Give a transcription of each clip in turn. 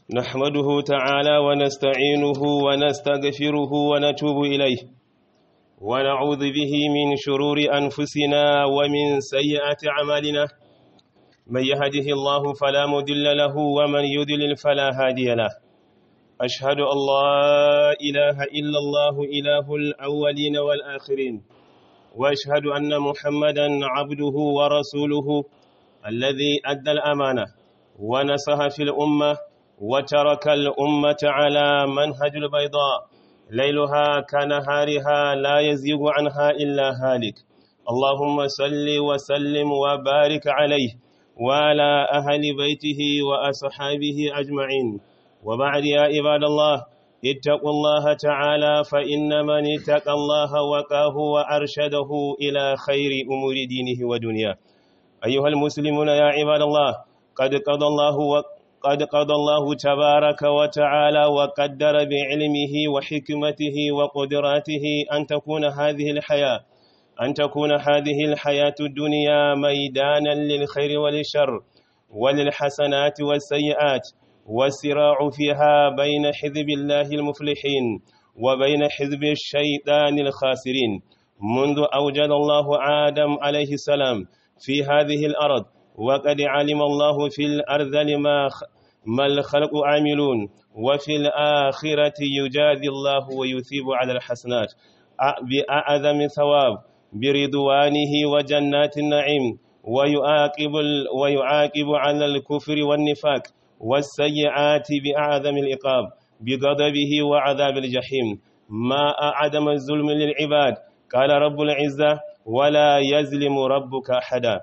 نحمده تعالى ونستعينه ونستغفره ونتوب إليه ونعوذ به من شرور أنفسنا ومن سيئات أعمالنا من يهده الله فلا مضل له ومن يضلل فلا هادي له أشهد أن لا إله إلا الله إله الأولين والآخرين وأشهد أن محمدا عبده ورسوله الذي أدى الأمانة ونصح في الأمة وترك الأمة على منهج البيضاء ليلها كنهارها لا يزيغ عنها إلا هالك اللهم صل وسلم وبارك عليه وعلى أهل بيته وأصحابه أجمعين وبعد يا عباد الله اتقوا الله تعالى فإن من اتقى الله وقاه وأرشده إلى خير أمور دينه ودنياه أيها المسلمون يا عباد الله قد قضى الله قد قضى الله تبارك وتعالى وقدر بعلمه وحكمته وقدراته أن تكون هذه الحياة أن تكون هذه الحياة الدنيا ميدانا للخير وللشر وللحسنات والسيئات والصراع فيها بين حزب الله المفلحين وبين حزب الشيطان الخاسرين منذ أوجد الله آدم عليه السلام في هذه الأرض وقد علم الله في الأرض لما ما الخلق عاملون وفي الآخرة يجازي الله ويثيب على الحسنات بأعظم ثواب برضوانه وجنات النعيم ويعاقب ويعاقب على الكفر والنفاق والسيئات بأعظم العقاب بغضبه وعذاب الجحيم ما أعدم الظلم للعباد قال رب العزة ولا يظلم ربك أحدا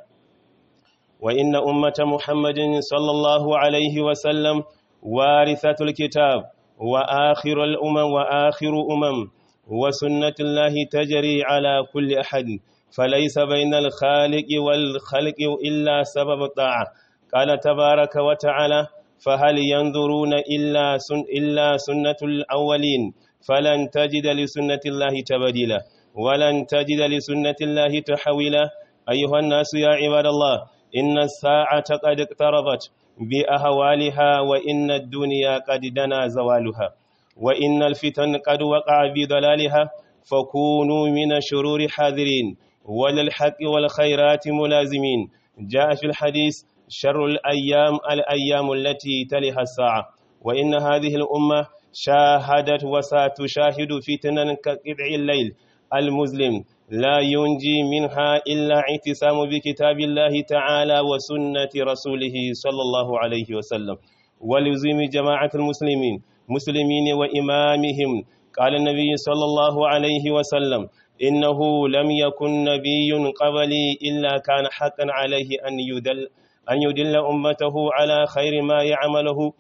وإن أمة محمد صلى الله عليه وسلم وارثة الكتاب وآخر الأمم وآخر أمم وسنة الله تجري على كل أحد فليس بين الخالق والخلق إلا سبب الطاعة قال تبارك وتعالى فهل ينظرون إلا, سن إلا سنة الأولين فلن تجد لسنة الله تبديلا ولن تجد لسنة الله تحويلا أيها الناس يا عباد الله إن الساعة قد اقتربت بأهوالها وإن الدنيا قد دنا زوالها وإن الفتن قد وقع بضلالها فكونوا من الشرور حاذرين وللحق والخيرات ملازمين جاء في الحديث شر الأيام الأيام التي تلها الساعة وإن هذه الأمة شاهدت وستشاهد فتنا كقطع الليل المظلم لا ينجي منها إلا اعتصام بكتاب الله تعالى وسنة رسوله صلى الله عليه وسلم ولزم جماعة المسلمين مسلمين وإمامهم قال النبي صلى الله عليه وسلم إنه لم يكن نبي قبلي إلا كان حقا عليه أن يدل أن يدل أمته على خير ما يعمله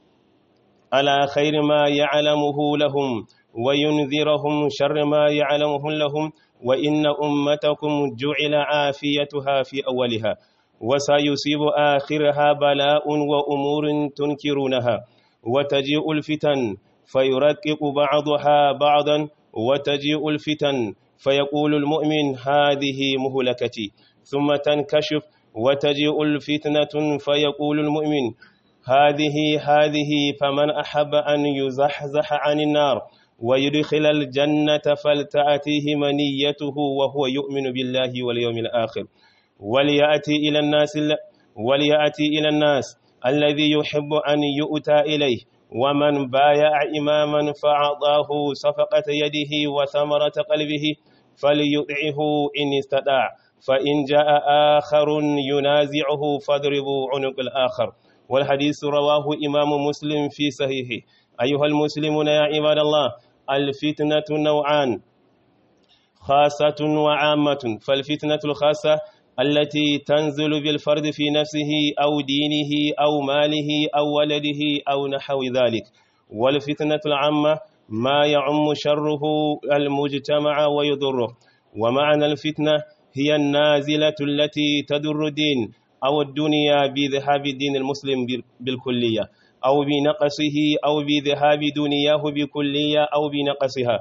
على خير ما يعلمه لهم وينذرهم شر ما يعلمه لهم وإن أمتكم جعل عافيتها في أولها وسيصيب آخرها بلاء وأمور تنكرونها وتجيء الفتن فيرقق بعضها بعضا وتجيء الفتن فيقول المؤمن هذه مهلكتي ثم تنكشف وتجيء الفتنة فيقول المؤمن هذه هذه فمن أحب أن يزحزح عن النار ويدخل الجنة فلتأتيه منيته وهو يؤمن بالله واليوم الآخر وليأتي إلى الناس وليأتي إلى الناس الذي يحب أن يؤتى إليه ومن بايع إماما فأعطاه صفقة يده وثمرة قلبه فليطعه إن استطاع فإن جاء آخر ينازعه فاضربوا عنق الآخر والحديث رواه إمام مسلم في صحيحه أيها المسلمون يا عباد الله الفتنة نوعان خاصة وعامة فالفتنة الخاصة التي تنزل بالفرد في نفسه أو دينه أو ماله أو ولده أو نحو ذلك والفتنة العامة ما يعم شره المجتمع ويضره ومعنى الفتنة هي النازلة التي تضر الدين أو الدنيا بذهاب الدين المسلم بالكلية أو بنقصه أو بذهاب دنياه بكلية أو بنقصها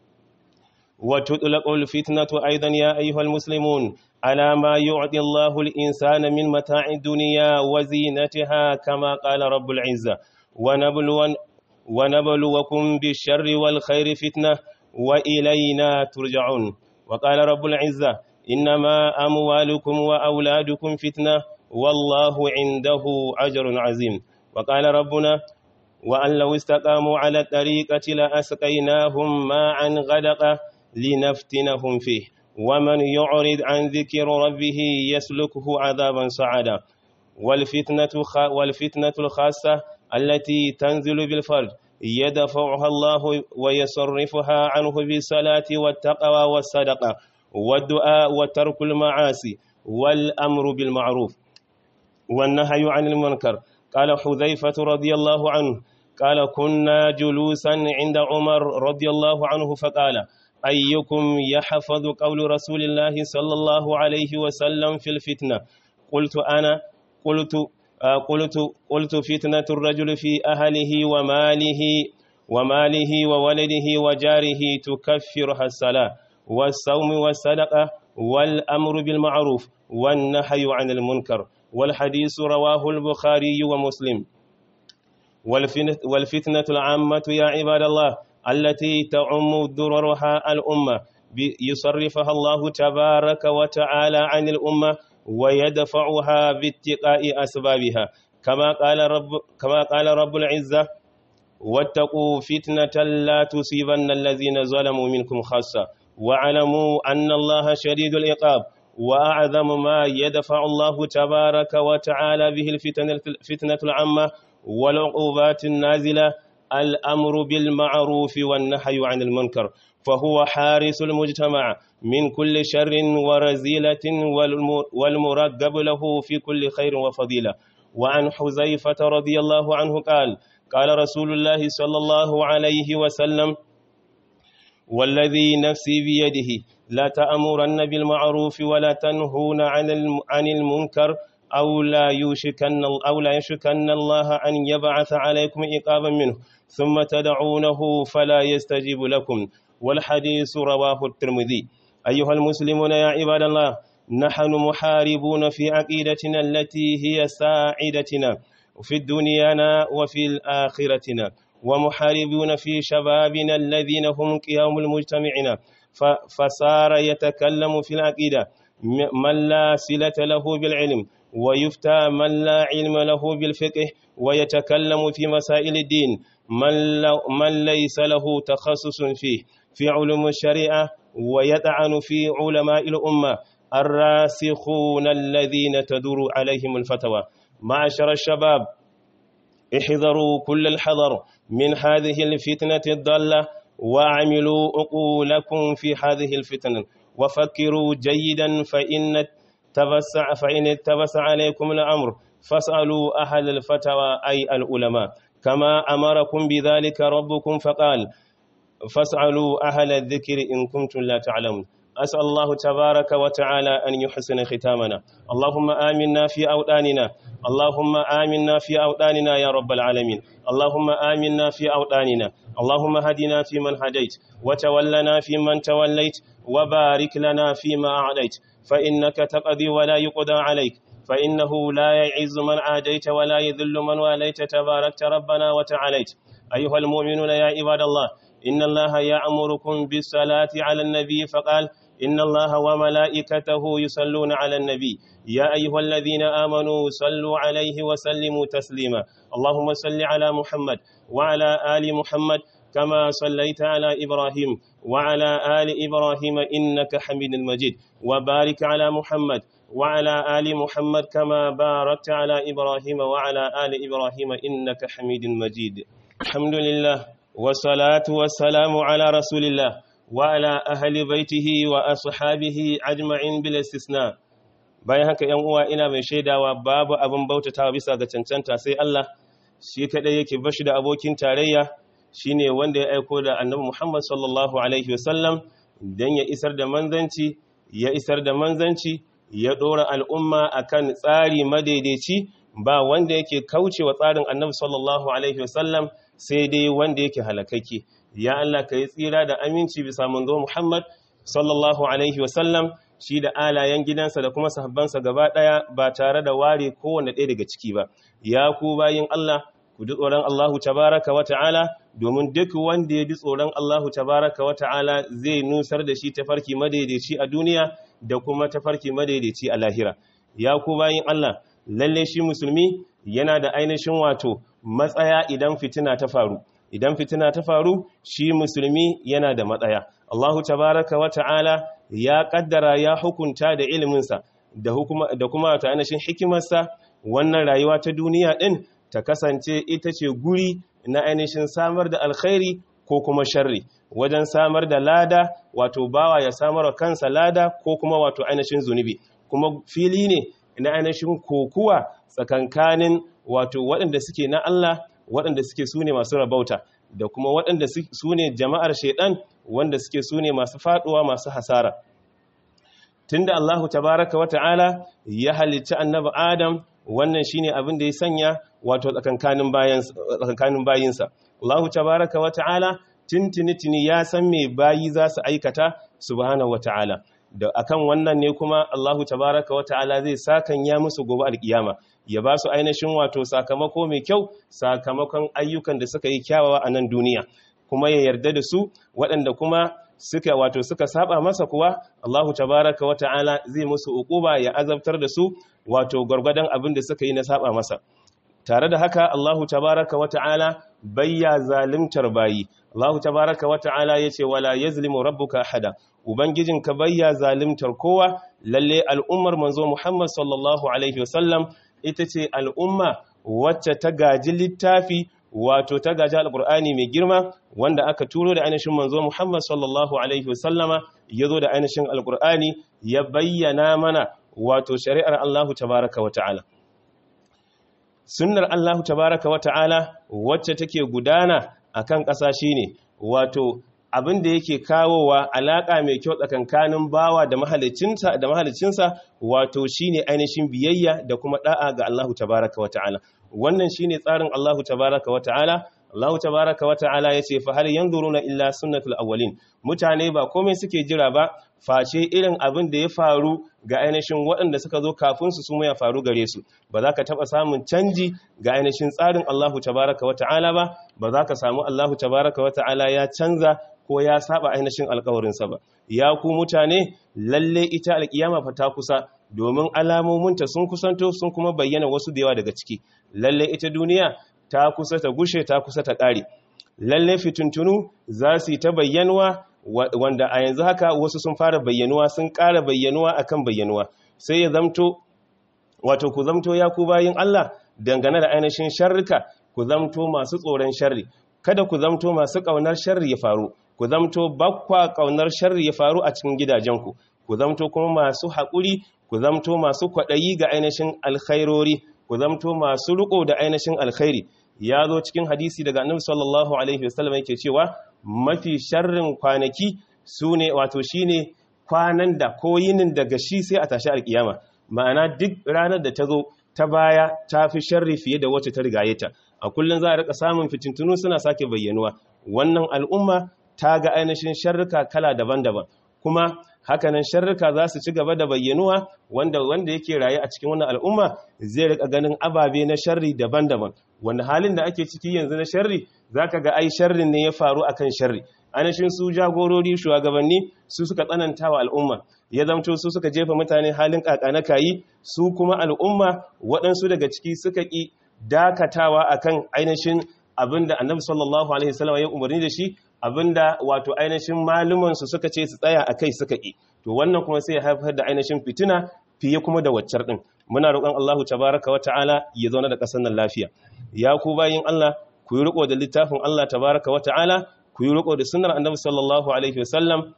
وتطلق الفتنة أيضا يا أيها المسلمون على ما يعطي الله الإنسان من متاع الدنيا وزينتها كما قال رب العزة ونبلو ونبلوكم بالشر والخير فتنة وإلينا ترجعون وقال رب العزة إنما أموالكم وأولادكم فتنة والله عنده أجر عظيم وقال ربنا وأن لو استقاموا على الطريقة لأسقيناهم ماء غدقا لنفتنهم فيه ومن يعرض عن ذكر ربه يسلكه عذابا صعدا والفتنة, خ... والفتنة الخاصة التي تنزل بالفرد يدفعها الله ويصرفها عنه بالصلاة والتقوى والصدقة والدعاء وترك المعاصي والأمر بالمعروف والنهي عن المنكر قال حذيفة رضي الله عنه قال كنا جلوسا عند عمر رضي الله عنه فقال أيكم يحفظ قول رسول الله صلى الله عليه وسلم في الفتنة قلت أنا قلت قلت قلت فتنة الرجل في أهله وماله وماله وولده وجاره تكفرها الصلاة والصوم والصدقة والأمر بالمعروف والنهي عن المنكر والحديث رواه البخاري ومسلم والفتنة العامة يا عباد الله التي تعم ضررها الأمة يصرفها الله تبارك وتعالى عن الأمة ويدفعها باتقاء أسبابها كما قال رب كما قال رب العزة واتقوا فتنة لا تصيبن الذين ظلموا منكم خاصة واعلموا أن الله شديد العقاب وأعظم ما يدفع الله تبارك وتعالى به الفتنة, الفتنة العامة والعقوبات النازلة الأمر بالمعروف والنهي عن المنكر فهو حارس المجتمع من كل شر ورزيلة والمرقب له في كل خير وفضيلة وعن حذيفة رضي الله عنه قال قال رسول الله صلى الله عليه وسلم والذي نفسي بيده لا تأمرن بالمعروف ولا تنهون عن المنكر أو لا يوشكن أو لا يشكن الله أن يبعث عليكم عقابا منه ثم تدعونه فلا يستجيب لكم والحديث رواه الترمذي أيها المسلمون يا عباد الله نحن محاربون في عقيدتنا التي هي ساعدتنا في دنيانا وفي الآخرتنا ومحاربون في شبابنا الذين هم قيام المجتمعنا فصار يتكلم في العقيدة من لا صلة له بالعلم ويفتى من لا علم له بالفقه ويتكلم في مسائل الدين من, من ليس له تخصص فيه في علوم الشريعة ويطعن في علماء الأمة الراسخون الذين تدور عليهم الفتوى معشر الشباب احذروا كل الحذر من هذه الفتنة الضالة واعملوا عقولكم في هذه الفتن وفكروا جيدا فإن تبسع فإن تبس عليكم الأمر فاسألوا أهل الفتوى أي العلماء كما أمركم بذلك ربكم فقال فاسألوا أهل الذكر إن كنتم لا تعلمون أسأل الله تبارك وتعالى أن يحسن ختامنا اللهم آمنا في أوطاننا اللهم آمنا في أوطاننا يا رب العالمين اللهم آمنا في أوطاننا اللهم هدنا في من هديت وتولنا في من توليت وبارك لنا فيما أعطيت فإنك تقضي ولا يقضى عليك فإنه لا يعز من عاديت ولا يذل من واليت تباركت ربنا وتعاليت أيها المؤمنون يا عباد الله إن الله يأمركم بالصلاة على النبي فقال إن الله وملائكته يصلون على النبي يا أيها الذين آمنوا صلوا عليه وسلموا تسليما اللهم صل على محمد وعلى آل محمد كما صليت على إبراهيم وعلى آل إبراهيم إنك حميد مجيد وبارك على محمد وعلى آل محمد كما باركت على إبراهيم وعلى آل إبراهيم إنك حميد مجيد الحمد لله والصلاة والسلام على رسول الله وعلى أهل بيته وأصحابه أجمعين بالاستثناء bayan haka ‘yan uwa ina mai shaidawa babu abin bautatawa bisa ga cancanta sai Allah shi kaɗai yake bashi da abokin tarayya shine wanda ya aiko da annabi Muhammad sallallahu alaihi wasallam don ya isar da manzanci ya isar da manzanci ya ɗora al'umma akan tsari madaidaici ba wanda yake kauce wa tsarin annabi sallallahu alaihi wasallam sai dai wanda yake halakake ya Allah ka yi tsira da aminci bisa manzo Muhammad sallallahu alaihi wasallam shi da alayen gidansa da kuma sahabbansa gaba ɗaya ba tare da ware kowane ɗaya daga ciki ba ya ku bayin Allah ku ji tsoron Allahu tabaraka wa ta'ala domin duk wanda ya ji tsoron Allahu tabaraka wa ta'ala zai nusar da shi tafarki madaidaici a duniya da kuma tafarki madaidaici a lahira ya ku bayin Allah lalle shi musulmi yana da ainihin wato matsaya idan fitina ta faru idan fitina ta faru shi musulmi yana da matsaya Allahu tabaraka wa ta'ala ya kaddara ya hukunta da iliminsa da da kuma ta ainihin hikimarsa wannan rayuwa ta duniya din ta kasance ita ce guri na ainihin samar da alkhairi ko kuma sharri wajen samar da lada wato bawa ya samar wa kansa lada ko kuma wato ainihin zunubi kuma fili ne na ainihin kokuwa tsakankanin wato waɗanda suke na Allah waɗanda suke su ne masu rabauta da kuma waɗanda su ne jama'ar shaidan wanda suke su ne masu faɗuwa masu hasara tunda Allahu tabaraka wa ta'ala ya halicci annabi Adam wannan shine abin da ya sanya wato tsakankanin bayan tsakankanin bayinsa Allahu tabaraka wa ta'ala tintini ya san me bayi za su aikata subhanahu wa ta'ala da akan wannan ne kuma Allahu tabaraka wa ta'ala zai sakan ya musu gobe alkiyama ya ba su ainihin wato sakamako mai kyau sakamakon ayyukan da suka yi kyawawa a nan duniya kuma ya yarda da su waɗanda kuma suka wato suka saba masa kuwa Allahu tabaraka wa ta'ala zai musu uquba ya azabtar da su wato gwargwadon abin da suka yi na saba masa tare da haka Allahu tabaraka wa ta'ala bayya zalimtar bayi Allahu tabaraka wa ta'ala yace wala yazlimu rabbuka ahada ubangijinka bayya zalimtar kowa lalle al'ummar manzo Muhammad sallallahu alaihi wasallam ita ce al'umma wacce ta gaji littafi wato ta gaji alkur'ani mai girma wanda aka turo da ainihin manzo Muhammad sallallahu alaihi wasallama ya zo da ainihin alkur'ani ya bayyana mana wato shari'ar Allahu tabaraka wa ta'ala sunnar Allahu tabaraka wa ta'ala wacce take gudana akan ƙasa shine wato abin da yake kawowa alaƙa mai kyau tsakankanin bawa da mahalicinsa da mahalicinsa wato shine ainihin biyayya da kuma da'a ga Allahu tabaraka wata'ala wannan shine tsarin Allahu tabaraka wata'ala Allahu tabaraka wata'ala yace fa hal yanzuruna illa sunnatul awwalin mutane ba komai suke jira ba face irin abin da ya faru ga ainihin waɗanda suka zo kafin su suma ya faru gare su ba za ka taɓa samun canji ga ainihin tsarin Allahu tabaraka wata'ala ba ba za ka samu Allahu tabaraka wata'ala ya canza ko ya saba ainihin alkawarinsa ba ya ku mutane lalle ita alkiyama fa ta kusa domin alamominta sun kusanto sun kuma bayyana wasu da yawa daga ciki lalle ita duniya ta kusa ta gushe ta kusa ta ƙare lalle fituntunu za su yi ta bayyanuwa wanda a yanzu haka wasu sun fara bayyanuwa sun ƙara bayyanuwa akan bayyanuwa sai ya zamto wato ku zamto ya ku bayin Allah dangane da ainihin sharrika ku zamto masu tsoron sharri kada ku zamto masu ƙaunar sharri ya faru ku zamto bakwa ƙaunar sharri ya faru a cikin gidajenku ku zamto kuma masu haƙuri ku zamto masu kwaɗayi ga ainihin alkhairori ku zamto masu riko da ainihin alkhairi ya zo cikin hadisi daga annabi sallallahu alaihi wasallam yake cewa mafi sharrin kwanaki sune wato shine kwanan da ko yinin daga shi sai a tashi alkiyama ma'ana duk ranar da ta zo ta baya ta fi sharri fiye da wacce ta rigaye ta a kullum za a rika samun fitintunu suna sake bayyanuwa wannan al'umma ta ga ainihin sharrika kala daban-daban kuma hakanan sharrika za su ci gaba da bayyanuwa wanda wanda yake raye a cikin wannan al'umma zai rika ganin ababe na sharri daban-daban wanda halin da ake ciki yanzu na sharri zaka ga ai sharrin ne ya faru akan sharri ainihin su jagorori shugabanni su suka tsananta wa al'umma ya zamto su suka jefa mutane halin kakana kayi su kuma al'umma waɗansu daga ciki suka ƙi dakatawa akan ainihin abinda annabi sallallahu alaihi wasallam ya umarni da shi abinda wato ainihin maluman su suka ce su tsaya akai suka ƙi to wannan kuma sai ya haifar da ainihin fitina fiye kuma da waccar din muna roƙon Allahu tabaraka wata'ala ya zauna da ƙasar nan lafiya ya ku bayin Allah ku yi riko da littafin Allah tabaraka wata'ala ku yi riko da sunnar annabi sallallahu alaihi wasallam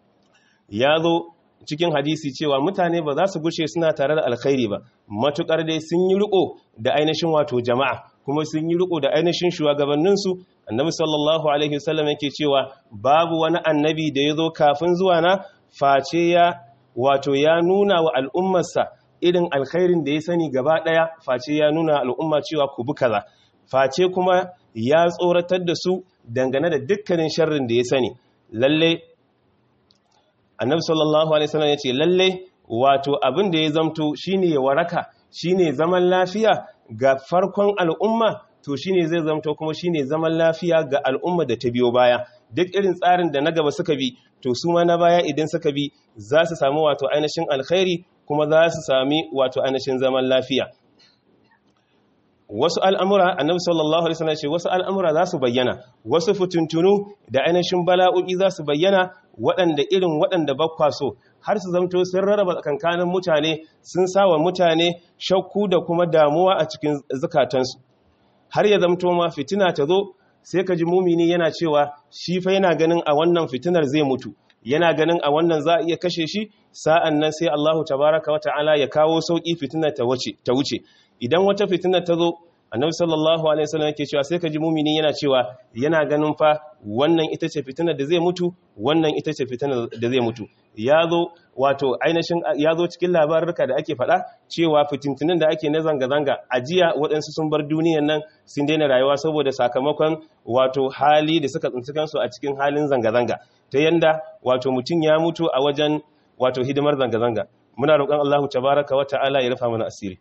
ya zo cikin hadisi cewa mutane ba za su gushe suna tare da alkhairi ba matukar dai sun yi riko da ainihin wato jama'a kuma sun yi riko da ainihin shugabanninsu annabi sallallahu alaihi wasallam yake cewa babu wani annabi da ya zo kafin zuwa na face ya wato ya nuna wa al'ummarsa irin alkhairin da ya sani gaba daya face ya nuna al'umma cewa ku bi kaza face kuma ya tsoratar da su dangane da dukkanin sharrin da ya sani lalle annabi sallallahu alaihi wasallam yace lalle wato abin da ya zamto shine ya waraka shine zaman lafiya ga farkon al'umma to shine zai zamto kuma shine zaman lafiya ga al'umma da ta biyo baya duk irin tsarin da na gaba suka bi to su ma na baya idan suka bi za su samu wato ainihin alkhairi kuma za su sami wato ainihin zaman lafiya wasu al'amura annabi sallallahu alaihi wasallam ce wasu al'amura za su bayyana wasu fituntunu da ainihin bala'o'i za su bayyana waɗanda irin waɗanda bakwa so har su zamto sun rarraba tsakankanin mutane sun sawa mutane shakku da kuma damuwa a cikin zukatansu har ya zamto ma fitina ta zo sai ka ji mumini yana cewa shi fa yana ganin a wannan fitinar zai mutu yana ganin a wannan za a iya kashe shi sa'an nan sai Allahu tabaraka wa ta'ala ya kawo sauƙi fitinar ta wuce idan wata fitinar ta zo annabi sallallahu alaihi wasallam yake cewa sai ka ji mumini yana cewa yana ganin fa wannan ita ce fitinar da zai mutu wannan ita ce fitinar da zai mutu ya zo wato ainihin ya zo cikin labarurka da ake faɗa cewa fitintunin da ake na zanga-zanga a jiya waɗansu sun bar duniyan nan sun daina rayuwa saboda sakamakon wato hali da suka tsinci kansu a cikin halin zanga-zanga ta yanda wato mutum ya mutu a wajen wato hidimar zanga-zanga muna roƙon Allahu tabaraka wa ta'ala ya rufa mana asiri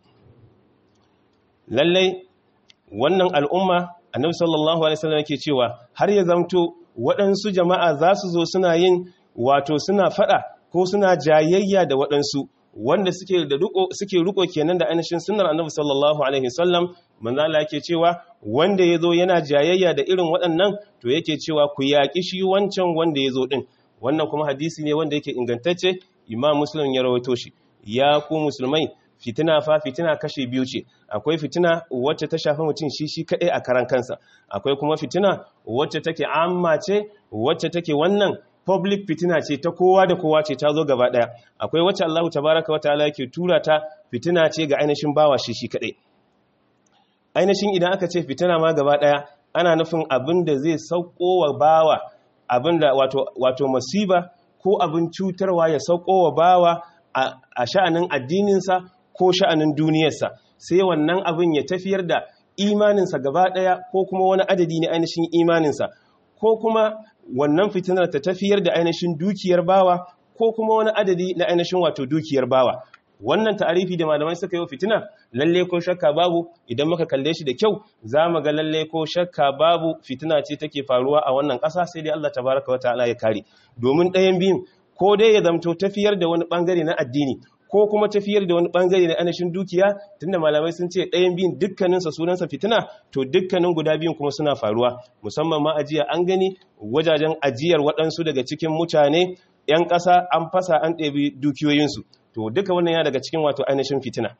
lallai wannan al'umma annabi sallallahu alaihi wasallam yake cewa har ya zamto waɗansu jama'a za su zo suna yin wato suna fada ko suna jayayya da waɗansu wanda suke da riko suke riko kenan da ainihin sunnar annabi sallallahu alaihi wasallam manzo Allah yake cewa wanda yazo yana jayayya da irin waɗannan to yake cewa ku yaki shi wancan wanda yazo din wannan kuma hadisi ne wanda yake ingantacce imam muslim ya rawaito shi ya ku musulmai fitina fa fitina kashe biyu ce akwai fitina wacce ta shafi mutum shi shi kadai a karan kansa akwai kuma fitina wacce take amma ce wacce take wannan public fitina ce ta kowa da kowa ce ta zo gaba daya akwai wacce Allah tabaraka wa ta'ala yake tura ta fitina ce ga ainihin bawa shi shi kadai ainihin idan aka ce fitina ma gaba daya ana nufin abin da zai sauko wa bawa abin da wato wato masiba ko abin cutarwa ya sauko wa bawa a sha'anin addininsa ko sha'anin duniyarsa sai wannan abin ya tafiyar da imaninsa gaba ɗaya ko kuma wani adadi na ainihin imaninsa ko kuma wannan fitinar ta tafiyar da ainihin dukiyar bawa ko kuma wani adadi na ainihin wato dukiyar bawa wannan ta'arifi da malamai suka yi fitina lalle ko shakka babu idan muka kalle shi da kyau za mu ga lalle ko shakka babu fitina ce take faruwa a wannan ƙasa sai dai Allah tabaraka wa ta'ala ya kare domin ɗayan biyun ko dai ya zamto tafiyar da wani bangare na addini ko kuma tafiyar da wani bangare na anashin dukiya tunda malamai sun ce ɗayan biyun dukkaninsa sunansa fitina to dukkanin guda biyun kuma suna faruwa musamman ma ajiya an gani wajajen ajiyar waɗansu daga cikin mutane 'yan ƙasa an fasa an ɗebi dukiyoyinsu to duka wannan ya daga cikin wato ainihin fitina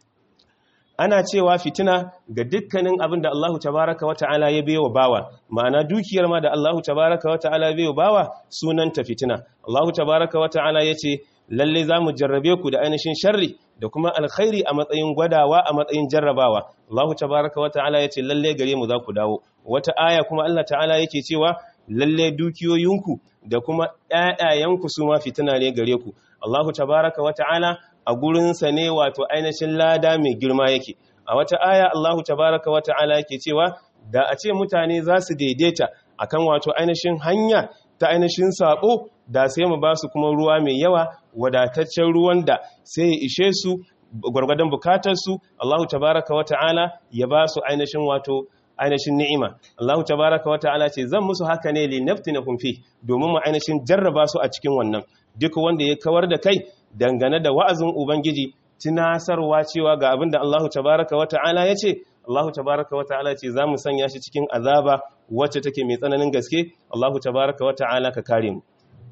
ana cewa fitina ga dukkanin abin da Allahu tabaraka wa ta'ala ya bayo bawa ma'ana dukiyar ma da Allahu tabaraka wa ta'ala ya bayo bawa sunanta fitina Allahu tabaraka wa ta'ala yace lalle zamu jarrabe ku da ainihin sharri da kuma alkhairi a matsayin gwadawa a matsayin jarrabawa Allahu tabaraka wa ta'ala yace lalle gare mu za ku dawo wata aya kuma Allah ta'ala yake cewa lalle dukiyoyinku da kuma ƴaƴayenku su ma fitina ne gare ku Allahu tabaraka wa ta'ala a gurinsa ne wato ainihin lada mai girma yake a wata aya Allahu tabaraka wa ta'ala yake cewa da a ce mutane za su daidaita akan wato ainihin hanya ta ainihin sabo da sai mu ba su kuma ruwa mai yawa wadataccen ruwan da sai ya ishe su gwargwadon bukatarsu Allahu tabaraka wa ta'ala ya ba su ainihin wato ainihin ni'ima Allahu tabaraka wa ta'ala ce zan musu haka ne li naftinahum fi domin mu ainihin jarraba su a cikin wannan duk wanda ya kawar da kai dangane da wa'azin ubangiji tunasarwa cewa ga abin da Allahu tabaraka wa ta'ala ya ce Allahu tabaraka wa ta'ala ce za mu sanya shi cikin azaba wacce take mai tsananin gaske Allahu tabaraka wa ta'ala ka kare mu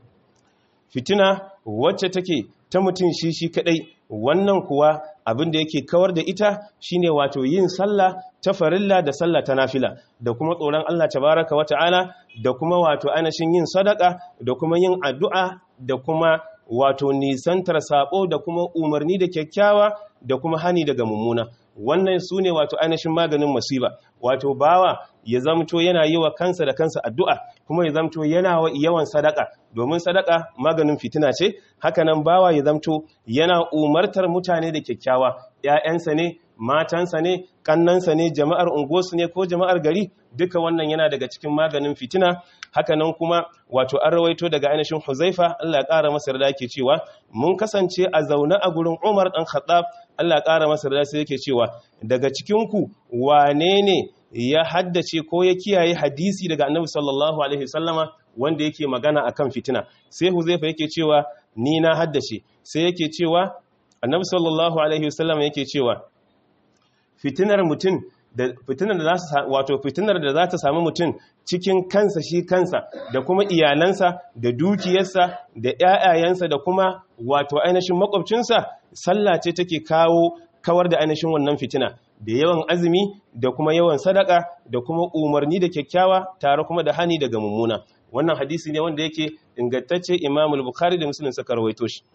fitina wacce take ta mutum shi shi kadai wannan kuwa abin da yake kawar da ita shine wato yin sallah ta farilla da sallah ta nafila da kuma tsoron Allah tabaraka wata'ala da kuma wato anashin yin sadaka da kuma yin addu'a da kuma wato nisantar sabo da kuma umarni da kyakkyawa da kuma hani daga mummuna wannan su ne wato ainihin maganin masiba wato bawa ya zamto yana yi wa kansa da kansa addu'a kuma ya zamto yana wa yawan sadaka domin sadaka maganin fitina ce hakanan bawa ya zamto yana umartar mutane da kyakkyawa ‘ya'yansa ne matansa ne kannansa ne jama'ar unguwarsu ne ko jama'ar gari duka wannan yana daga cikin maganin fitina hakanan kuma wato an rawaito daga ainihin huzaifa Allah ya ƙara masa da yake cewa mun kasance a zaune a gurin Umar dan Khattab Allah ya ƙara masa da sai yake cewa daga cikin ku wane ne ya haddace ko ya kiyaye hadisi daga annabi sallallahu alaihi wasallama wanda yake magana akan fitina sai huzaifa yake cewa ni na haddace sai yake cewa annabi sallallahu alaihi wasallama yake cewa fitinar mutum da fitinar da za su wato fitinar da za ta samu mutum cikin kansa shi kansa da kuma iyalansa da dukiyarsa da ƴaƴayensa da kuma wato ainihin makwabcinsa sallah ce take kawo kawar da ainihin wannan fitina da yawan azumi da kuma yawan sadaka da kuma umarni da kyakkyawa tare kuma da hani daga mummuna wannan hadisi ne wanda yake ingantacce Imam al-Bukhari da Muslim suka rawaito shi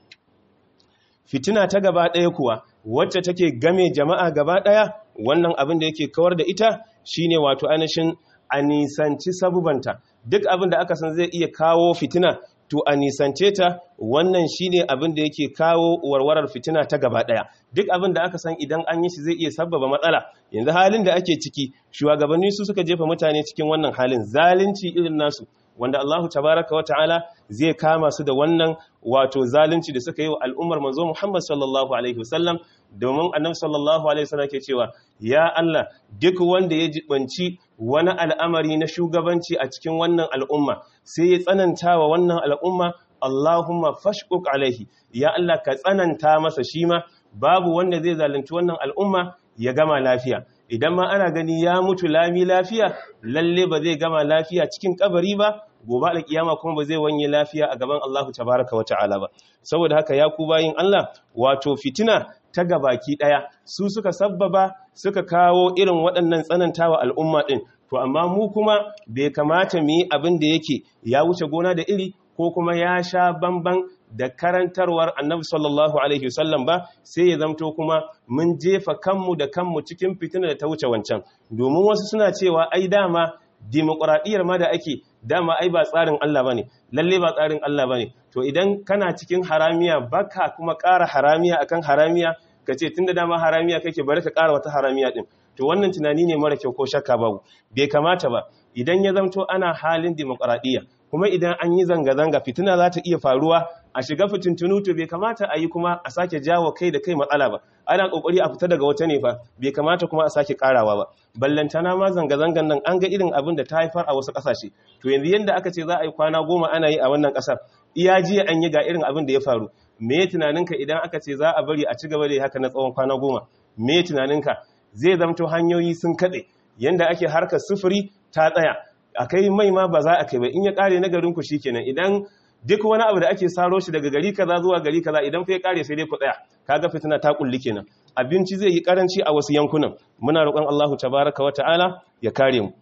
fitina ta gaba ɗaya kuwa wacce take game jama'a gaba ɗaya wannan abin da yake kawar da ita shine wato ainihin a nisanci sabubanta duk abin da aka san zai iya kawo fitina to a nisance ta wannan shine abin da yake kawo warwarar fitina ta gaba ɗaya duk abin da aka san idan an yi shi zai iya sabbaba matsala yanzu halin da ake ciki shugabanni su suka jefa mutane cikin wannan halin zalunci irin nasu wanda Allahu tabaraka wa ta'ala zai kama su da wannan wato zalunci da suka yi wa al'ummar manzo Muhammad sallallahu alaihi wasallam domin annabi sallallahu alaihi wasallam ke cewa ya Allah duk wanda ya jibanci wani al'amari na shugabanci a cikin wannan al'umma sai ya tsananta wa wannan al'umma Allahumma fashquq alaihi ya Allah ka tsananta masa shi ma babu wanda zai zalunci wannan al'umma ya gama lafiya idan ma ana gani ya mutu lami lafiya lalle ba zai gama lafiya cikin kabari ba gobe alkiyama kuma ba zai wanye lafiya a gaban Allahu tabaraka wa ta'ala ba saboda haka ya ku bayin Allah wato fitina ta gabaki daya su suka sabbaba suka kawo irin waɗannan tsanantawa al'umma din to amma mu kuma bai kamata mu yi abin da yake ya wuce gona da iri ko kuma ya sha bamban da karantarwar annabi sallallahu alaihi wasallam ba sai ya zamto kuma mun jefa kanmu da kanmu cikin fitina da ta wuce wancan domin wasu suna cewa ai dama dimokuraɗiyyar ma da ake dama ai ba tsarin Allah bane lalle ba tsarin Allah bane to idan kana cikin haramiya baka kuma ƙara haramiya akan haramiya kace tunda dama haramiya kake bari ka ƙara wata haramiya din to wannan tunani ne mara kyau ko shakka babu bai kamata ba idan ya zamto ana halin dimokuraɗiyya kuma idan an yi zanga-zanga fitina za ta iya faruwa a shiga fitintunu to bai kamata a yi kuma a sake jawo kai da kai matsala ba ana kokari a fita daga wata ne fa bai kamata kuma a sake karawa ba ballantana ma zanga-zangan nan an ga irin abin da ta haifar a wasu kasashe to yanzu yanda aka ce za a yi kwana goma ana yi a wannan kasar iya jiya an yi ga irin abin da ya faru me tunaninka idan aka ce za a bari a ci gaba da haka na tsawon kwana goma me tunaninka zai zamto hanyoyi sun katse yanda ake harkar sufuri ta tsaya a kai mai ma ba za a kai ba in ya kare na garinku shi kenan idan duk wani abu da ake saro shi daga gari kaza zuwa gari kaza idan fa ya kare sai dai ku tsaya kaga fitina ta kulli kenan abinci zai yi karanci a wasu yankunan muna roƙon Allahu tabaraka wa ta'ala ya kare mu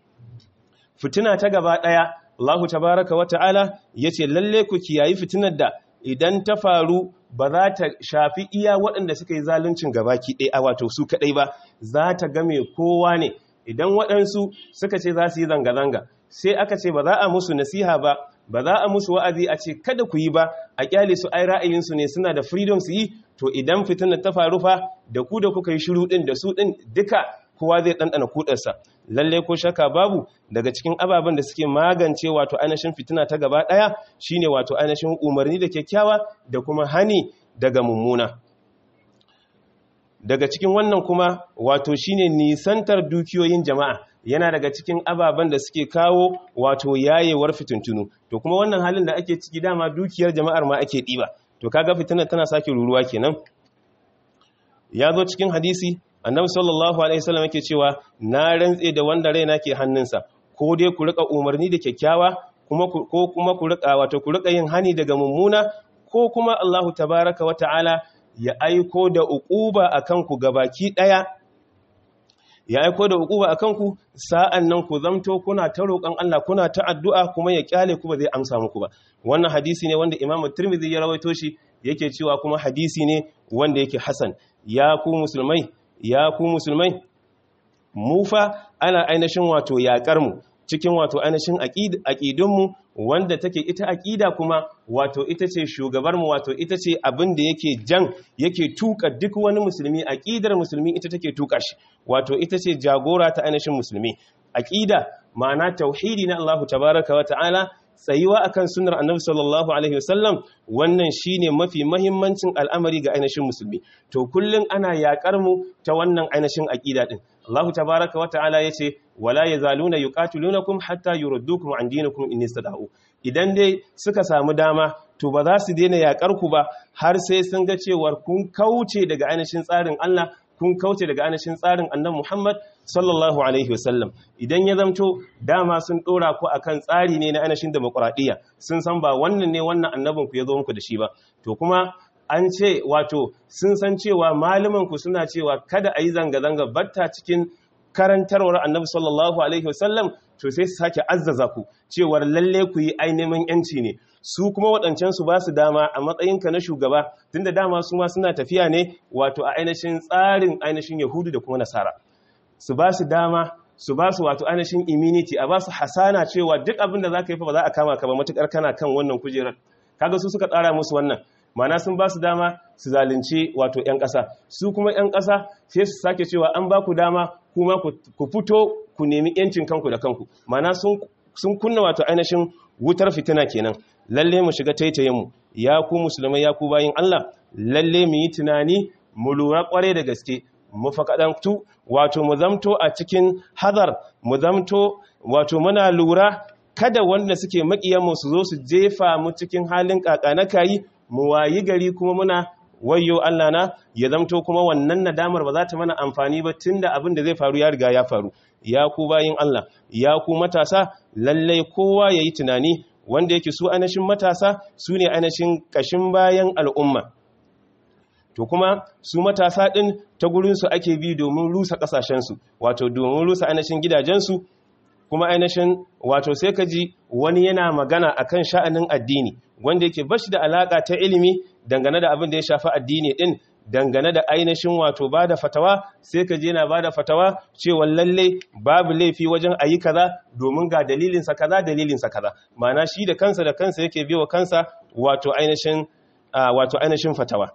fitina ta gaba daya Allahu tabaraka wa ta'ala yace lalle ku kiyayi fitinar da idan ta faru ba za ta shafi iya waɗanda suka yi zaluncin gabaki ɗaya a wato su kaɗai ba za ta game kowa ne idan waɗansu suka ce za su yi zanga-zanga sai aka ce ba za a musu nasiha ba ba za a musu wa'azi a ce kada ku yi ba a kyale su ai ra'ayinsu ne suna da freedom su yi to idan fitinar ta faru fa da ku da kuka yi shiru din da su din duka kowa zai ɗanɗana kudarsa lalle ko shaka babu daga cikin ababen da suke magance wato ainihin fitina ta gaba ɗaya shine wato ainihin umarni da kyakkyawa da kuma hani daga mummuna daga cikin wannan kuma wato shine nisantar dukiyoyin jama'a yana daga cikin ababen da suke kawo wato yayewar fitintunu to kuma wannan halin da ake ciki dama dukiyar jama'ar ma ake ɗiba to kaga fitinar tana sake ruruwa kenan ya zo cikin hadisi annabi sallallahu alaihi wasallam yake cewa na rantse da wanda raina ke hannunsa ko dai ku rika umarni da kyakkyawa kuma ko kuma ku rika wato ku rika yin hani daga mummuna ko kuma Allahu tabaraka wa ta'ala ya aiko da uquba akan ku gabaki daya ya aiko da uquba akan ku sa'an nan ku zamto kuna ta roƙon Allah kuna ta addu'a kuma ya kyale ku ba zai amsa muku ba wannan hadisi ne wanda Imam Tirmidhi ya rawaito shi yake cewa kuma hadisi ne wanda yake hasan ya ku musulmai ya ku musulmai mu fa ana ainihin wato yaƙar mu cikin wato ainihin aƙidunmu wanda take ita aƙida kuma wato ita ce shugabarmu wato ita ce abin da yake jan yake tuka duk wani musulmi aƙidar musulmi ita take tuka shi wato ita ce jagora ta ainihin musulmi aƙida ma'ana tauhidi na Allah tabaraka wa ta'ala tsayuwa akan sunnar annabi sallallahu alaihi wasallam wannan shine mafi mahimmancin al'amari ga ainihin musulmi to kullun ana yakar mu ta wannan ainihin aqida din Allah tabaaraka wata'ala yace wala yazaluna yuqatilunakum hatta yuruddukum an dinikum in istada'u idan dai suka samu dama to ba za su daina yakar ku ba har sai sun ga cewar kun kauce daga ainihin tsarin Allah kun kauce daga ainihin tsarin annabi Muhammad sallallahu alaihi wasallam idan ya zamto dama sun dora ku akan tsari ne na ainihin demokradiyya sun san ba wannan ne wannan annabin ku ya zo muku da shi ba to kuma an ce wato sun san cewa malaman ku suna cewa kada a yi zanga-zanga batta cikin karantarwar annabi sallallahu alaihi wasallam to sai su sake azzaza ku cewar lalle ku yi ainihin yanci ne su kuma waɗancan su ba su dama a matsayinka na shugaba tunda dama su ma suna tafiya ne wato a ainihin tsarin ainihin yahudu da kuma nasara su ba su dama su ba su wato ainihin immunity a ba su hasana cewa duk abin da za ka yi fa ba za a kama ka ba matukar kana kan wannan kujerar kaga su suka tsara musu wannan mana sun ba su dama su zalunci wato 'yan ƙasa su kuma 'yan ƙasa sai su sake cewa an ba ku dama kuma ku fito ku nemi 'yancin kanku da kanku mana sun kunna wato ainihin wutar fitina kenan lalle mu shiga taitayinmu ya ku musulmai ya ku bayin Allah lalle mu yi tunani mu lura kware da gaske mu fakadantu wato mu zamto a cikin hadar mu zamto wato muna lura kada wanda suke makiyanmu su zo su jefa mu cikin halin kakanakayi mu wayi gari kuma muna wayo Allah na ya zamto kuma wannan nadamar ba za ta mana amfani ba tunda abin da zai faru ya riga ya faru ya ku bayin Allah ya ku matasa lallai kowa yayi tunani wanda yake su anashin matasa su ne anashin kashin bayan al'umma to kuma su matasa ɗin ta gurinsu ake bi domin rusa ƙasashensu wato domin rusa anashin gidajensu kuma ainihin wato sai ka ji wani yana magana akan sha'anin addini wanda yake bashi da alaka ta ilimi dangane da abin da ya shafi addini din dangane da ainihin wato ba da fatawa sai ka je na ba da fatawa cewa lalle babu laifi wajen a yi kaza domin ga dalilinsa kaza dalilinsa kaza mana shi da kansa da kansa yake biyo kansa wato ainihin wato ainihin fatawa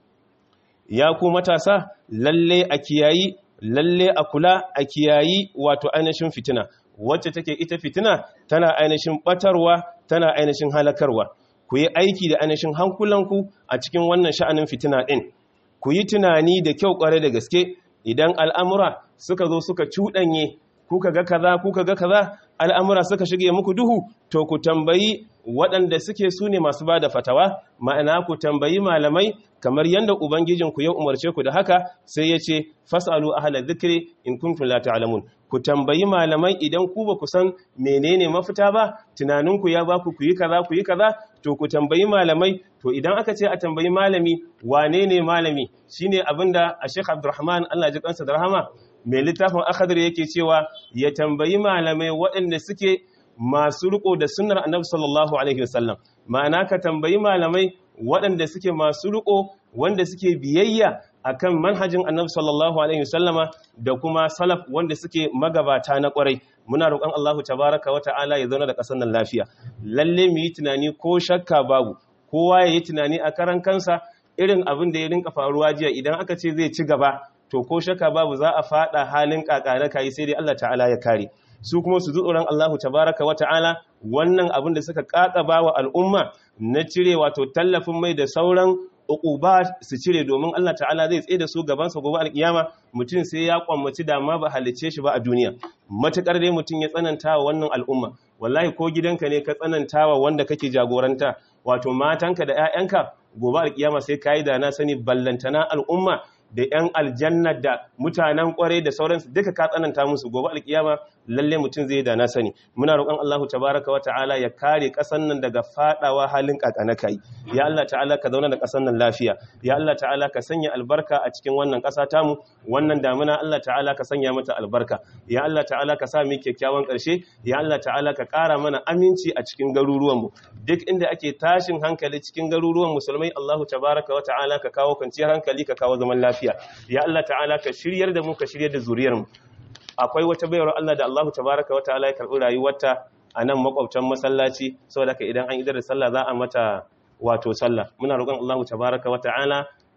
ya ku matasa lalle a kiyayi lalle a kula a kiyayi wato ainihin fitina wacce take ita fitina tana ainihin batarwa tana ainihin halakarwa ku yi aiki da ainihin hankulanku a cikin wannan sha'anin fitina ɗin ku yi tunani da kyau ƙware da gaske idan al'amura suka zo suka cuɗanye kuka ga kaza kuka ga kaza al'amura suka shige muku duhu to ku tambayi waɗanda suke su ne masu ba da fatawa ma'ana ku tambayi malamai kamar yadda ubangijinku ya umarce ku da haka sai ya ce fasalu ahla dhikri in kuntum la ta'lamun ku tambayi malamai idan ku ba ku san menene mafita ba tunaninku ya ba ku ku yi kaza ku yi kaza to ku tambayi malamai to idan aka ce a tambayi malami wane ne malami shine abinda a Sheikh Abdulrahman Allah ji kansa da rahama mai littafin akhadir yake cewa ya tambayi malamai waɗanda suke masu riko da sunnar annabi sallallahu alaihi wasallam ma'ana ka tambayi malamai waɗanda suke masu riko wanda suke biyayya akan manhajin annabi sallallahu alaihi wasallama da kuma salaf wanda suke magabata na kwarai muna roƙon Allahu tabaraka wa ta'ala ya zauna da ƙasar nan lafiya lalle mu yi tunani ko shakka babu kowa ya yi tunani a karan kansa irin abin da ya rinka faruwa jiya idan aka ce zai ci gaba to ko shakka babu za a fada halin kakana kai sai dai Allah ta'ala ya kare su kuma su tsoron Allahu tabaraka wa ta'ala wannan abin da suka kakaba wa al'umma na cire wato tallafin mai da sauran uquba su cire domin Allah ta'ala zai tsaye da su gaban sa gobe alkiyama mutum sai ya kwammaci da ma ba halice shi ba a duniya matukar dai mutum ya tsananta wa wannan al'umma wallahi ko gidanka ne ka tsananta wa wanda kake jagoranta wato matanka da 'ya'yanka gobe alkiyama sai kayi da na sani ballantana al'umma da 'yan aljanna da mutanen kwarai da sauransu duka ka tsananta musu gobe alkiyama lalle mutum zai da na sani muna roƙon Allahu tabaraka wa ta'ala ya kare ƙasar nan daga fadawa halin kakana kai ya Allah ta'ala ka zauna da ƙasar nan lafiya ya Allah ta'ala ka sanya albarka a cikin wannan ƙasa tamu wannan damuna Allah ta'ala ka sanya mata albarka ya Allah ta'ala ka sa mu kyakkyawan ƙarshe ya Allah ta'ala ka ƙara mana aminci a cikin garuruwanmu duk inda ake tashin hankali cikin garuruwan musulmai Allahu tabaraka wa ta'ala ka kawo kwanciyar hankali ka kawo zaman lafiya lafiya ya Allah ta'ala ka shiryar da mu ka shiryar da zuriyar mu akwai wata bayar Allah da Allahu tabaraka wa ta'ala ya karbi rayuwarta a nan makwabtan masallaci saboda ka idan an idar da sallah za a mata wato sallah muna roƙon Allahu tabaraka wa ta'ala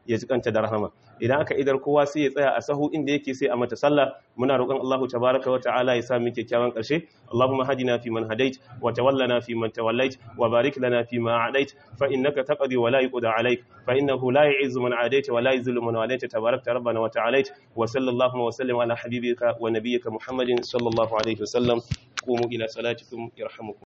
ya ji kanta da rahama idan aka idar kowa sai ya tsaya a sahu inda yake sai a mata sallah muna roƙon Allah tabaraka wa ta'ala ya sa mu kyakkyawan ƙarshe Allahumma hadina fi man hadait wa tawallana fi man tawallait wa barik lana fi ma adait fa innaka taqdi wa la yuqda alayk fa innahu la yu'izzu man adait wa la yuzillu man walayta tabarakta rabbana wa ta'alait wa sallallahu wa sallim ala habibika wa nabiyyika Muhammadin sallallahu alaihi wa sallam qumu ila salatikum yarhamukum